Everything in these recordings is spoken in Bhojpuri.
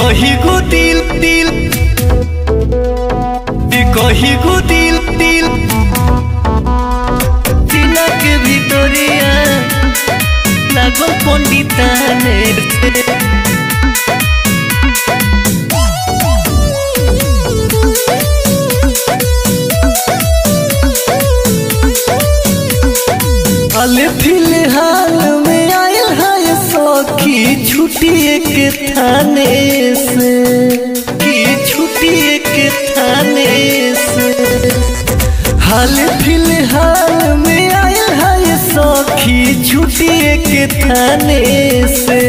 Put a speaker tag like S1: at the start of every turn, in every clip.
S1: कही गो दिल दिल ए कही गो दिल दिल सीना के भितरिया लागल पंडिताने हाल फिलहाल में आयल है सखी छुट्टी के थाने से की छुट्टी के थाने से हाल फिलहाल में आयल है सखी छुट्टी के थाने से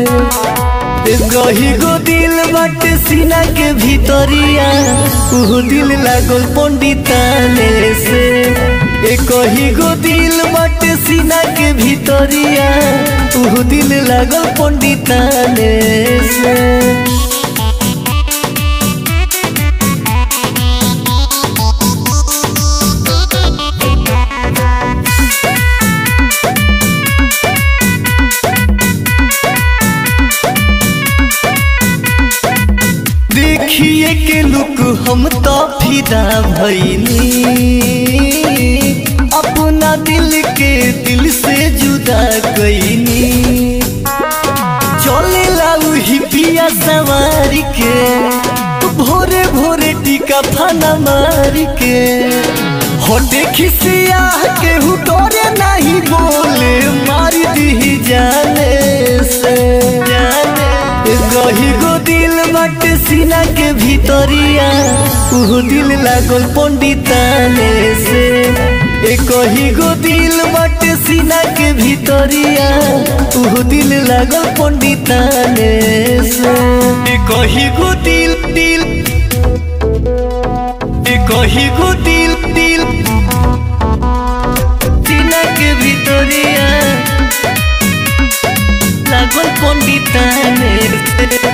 S1: गही गो दिल बाटे सीना के भीतरिया उ दिल लागल पंडिताने से ए कही गो दिल बाटे सीना के भीतरिया उ दिल लागल पंडिताने से देखिए के लुक हम तो फिदा भैनी अपना दिल के दिल से जुदा कैनी चले लाऊ ही पिया सवार के भोरे भोरे टीका फाना मार के होटे खिसिया के हुटोरे नहीं बोले मार दी जाने से जाने गही गो दिल बट सीना के भीतरिया उ दिल लागल पंडिताने से ए कही गो दिल बट सीना के भीतरिया उ दिल लागल पंडिताने से ए कही गो दिल दिल ए कही गो दिल दिल सीना के भीतरिया लागल पंडिताने से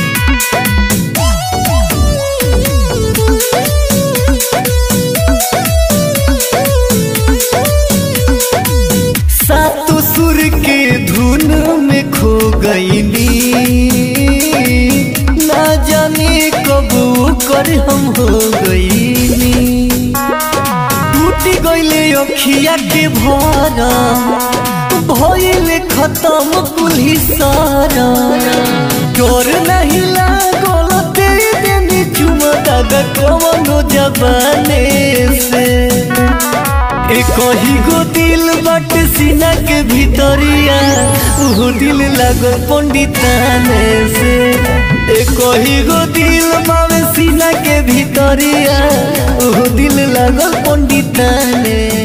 S1: सातों सुर के धुन में खो गईली ना जाने कब कर हम हो गईली टूट गईले अखिया के भरा भइले खत्म कुल्ही सारा डर नहीं लागल तेरी देनी चुमा दादा कवनो जबाने से ए कही गो दिल बट सीना के भीतरिया उ दिल लागल पंडिताने से ए कही गो दिल मावे सीना के भीतरिया उ दिल लागल पंडिताने